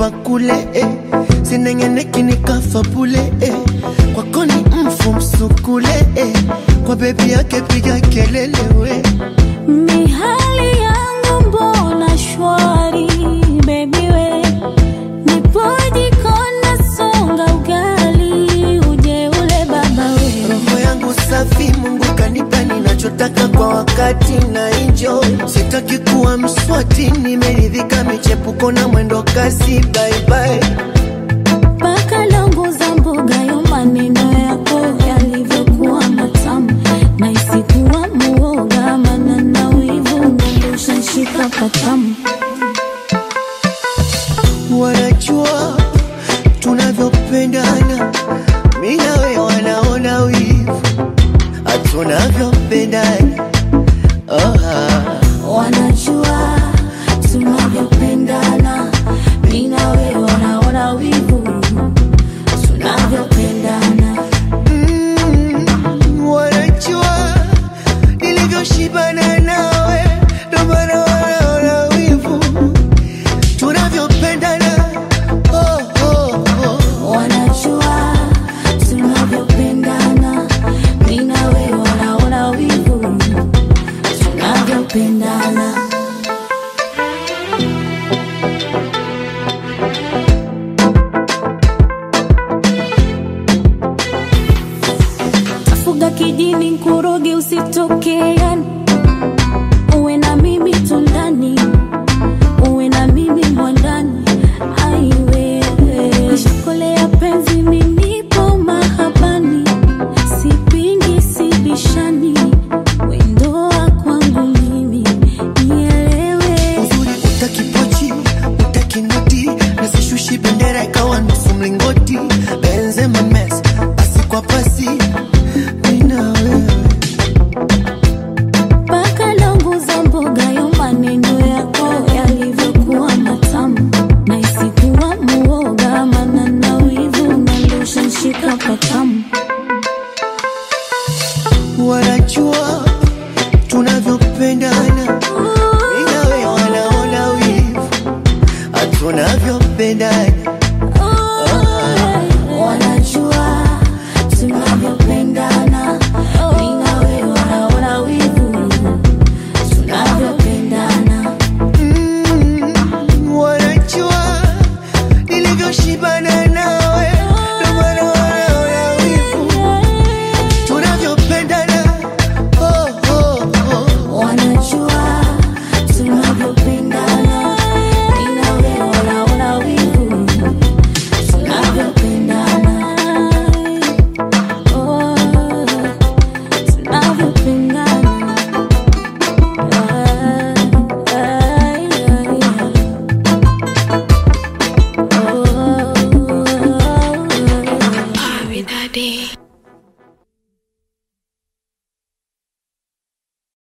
hapa kule eh. sinengeneki nikafa bule eh. kwako ni mfu msukule eh. kwa bebi yake piga kelele we mihali yangu mbona shwari bebi we nipojikona songa ugali uje ule baba we roho yangu safi mungu kanipa ninachotaka kwa wakati na enjoy sitaki kuwa mswati nimeridhika michepuko na mwendo kasi baibai mpaka longo za mboga yo maneno yako yalivyokuwa matamu na isikuwa muoga mana na wivu nandoshanshika patamu wanajua tunavyopendana mi nawe wanaona wivu hatunavyopendana oh, ah. wanajua tunavyopendana mi na wewe wanaona wivu tunavyopendana Mm, wanajua nilivyoshibana nawe ndo maana wanaona wivu tunavyopendana oh, oh, oh. wanajua tunavyopendana mi na wewe wanaona wivu tunavyopendana tafuga kijini nkuroge usitokeani uwe na mimi tundani uwe na mimi mwandani aiwewe shakolea penzi minipo mahabani sipingi sibishani wendoa kwangu mimi nielewe uzuri utakipochi utakinoti nasishushi bendera ikawa nusu mlingoti benzema mes pasi kwa pasi